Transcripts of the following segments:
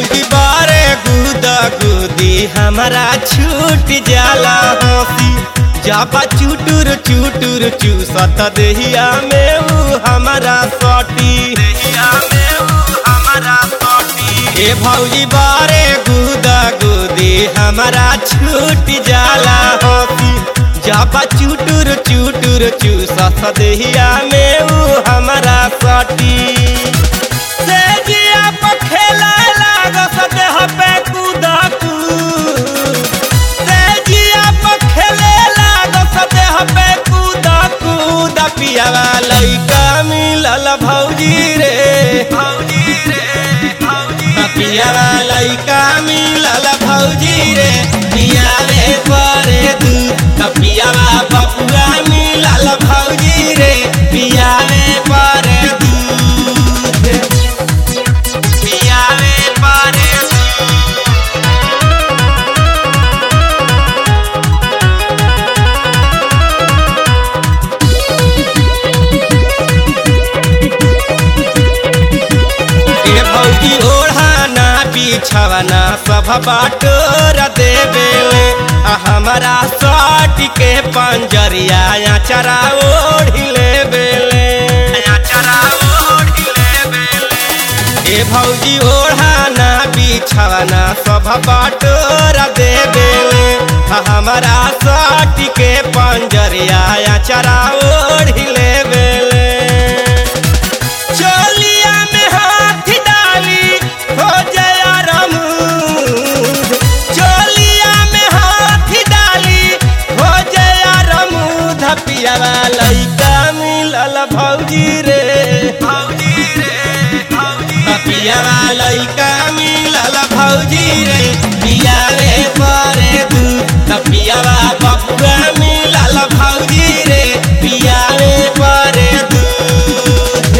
भौजी बारे गुदा गुदी हमारा छूट जाला हंसी जापा चुटुर चुटुर चूसत देहिया में ऊ हमारा सटी देहिया में ऊ हमारा सटी ए भौजी बारे गुदा गुदी हमारा छूट जाला हंसी जापा चुटुर चुटुर चूसत देहिया में ऊ हमारा सटी से जिया पर खेला लागस देह पे कूदा कूद से जिया पर खेले लागस देह पे कूदा कूद पियावा लइका मिलल भौजी रे भौजी रे भौजी पियावा लइका मिलल भौजी रे पियावे परे दूध पियावा बपुआ मिलल भौजी रे पियावे परे दूध पियावे परे ए भौजी ओढ़ाना बिछवना सब बाटोर देवेले आ हमारा सट के पंजरिया चरा ओढ़िले बेले चरा ओढ़िले बेले ए भौजी ओढ़ाना बिछवना सब बाटोर देवेले आ हमारा सट के पंजरिया चरा ओढ़िले बेले चोलिया में हाथ डाली हो जया रमूद चोलिया में हाथ डाली हो जया रमूद पियावा लइका मिलल भौजी रे भौजी रे भौजी पियावा लइका मिलल भौजी रे पियावे परे दूध पियावा बपुआ मिलल भौजी रे पियावे परे दूध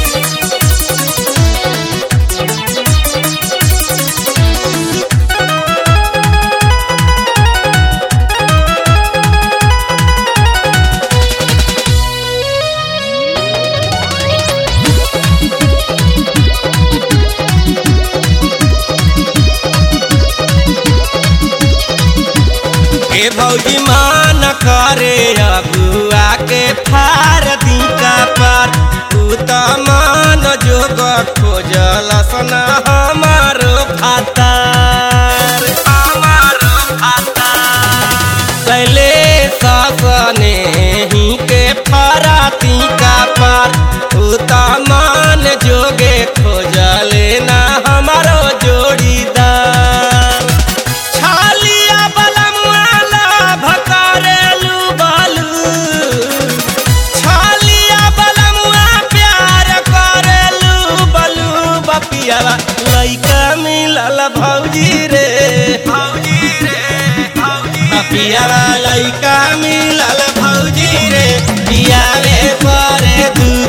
ए भौजी मान करे अगुआ के फार दिका पर तू त मान जोग खोजल सना हमारो फातार हमारो फातार कैले ससने ही के फारा तिका पर तू त मान जोगे खोजले ना हमारो जोड़ीदार छालिया बलमुआला भकारेलू बालू छालिया बलमुआ प्यार करेलू बलू बपियावा लइका मिलल भौजी रे भौजी रे भौजी बपियावा लइका मिलल भौजी रे पियावे परे दू